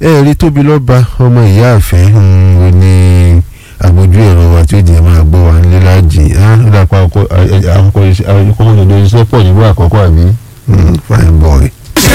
ẹ rí tóbi lọ́ba ọmọ ìyá àfẹ́ ò ní àgbójú ẹ̀rọ wa tí ó jẹ́ máa gbọ́ wa nílé láàjì á lápá àkọ́kọ́ ìjọba iṣẹ́ pọ̀ nígbà àkọ́kọ́ àbí fine boy.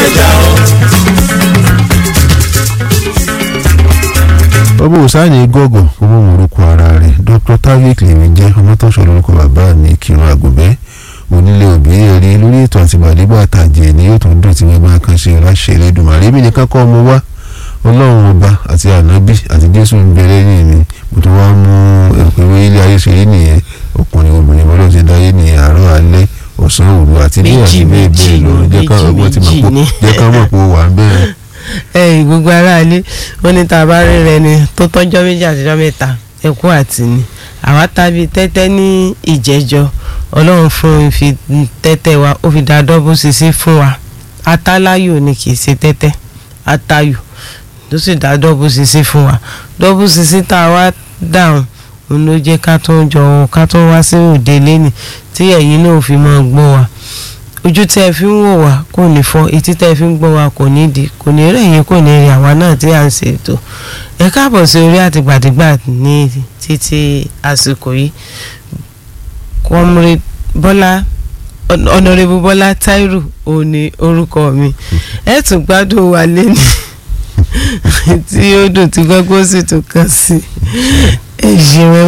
ọmọ òsáàní gọ́gọ̀ ọmọ orúkọ ara rẹ̀ dr tavik lèmi jẹ́ ọmọ tó sọ lórúkọ bàbá ní kírun àgùnbẹ́ onílé òbí ẹ̀rí lórí ètò àtìgbàdégbà àtàjẹ́ ni yóò tún dùn tí wọ́n bá kan ṣe láṣẹ Elédùmarè èmi nìkan kọ́ ọmọ wa ọlọ́run ọba àti ànábì àti jésù ń bẹ lẹ́yìn mi mo tún wá mú ẹ̀pẹ̀wé ilé ayé ṣe rí nìyẹn ọkùnrin obìnrin bọ́lá ti dáyé ní àárọ̀ alẹ́ ọ̀sán òru àti bí àti bẹ́ẹ̀ bẹ́ẹ̀ lọ jẹ́ ká ọgbọ́n ti mọ̀ pé jẹ́ ká mọ̀ pé ó wà ń bẹ́ẹ̀. ẹ gbogbo aráalé wọn ní tá a bá rí rẹ ni tó tọ́jọ́ méjì àtijọ́ mẹ́ta ẹkú àti ni àwa tàbí tẹ́tẹ́ ní ìjẹ́jọ́ ọlọ́run fún fi tẹ́tẹ́ wa ó fi dá dọ́bù sísí fún wa atáláyò ni kì í ṣe tẹ́tẹ́ atayò tó sì dá dọ́bù sísí fún wa dọ́bù sísí tá a wá dáhùn òun ló jẹ́ ká tó ń jọ ká tó wá sí òde lẹ́nì tí ẹ̀yin náà fi máa gbọ́ wa ojú tẹ́ ẹ fi ń wò wá kò ní fọ́ etí tẹ́ ẹ fi ń gbọ́ wa kò ní di kò ní rẹ̀ yín kò ní rí àwa náà tí à ń ṣe ètò ẹ káàbọ̀ sí orí àtìgbàdìgbà ní títí àsìkò yìí kọ́mrẹ́ bọ́lá ọ̀nàrẹ́bù bọ́lá táírù òun ni orúkọ mi ẹ tún gbádùn wa lẹ́nu tí ó dùn tí gbọ́gbó sì tún kàn sí ẹ ṣeun ẹ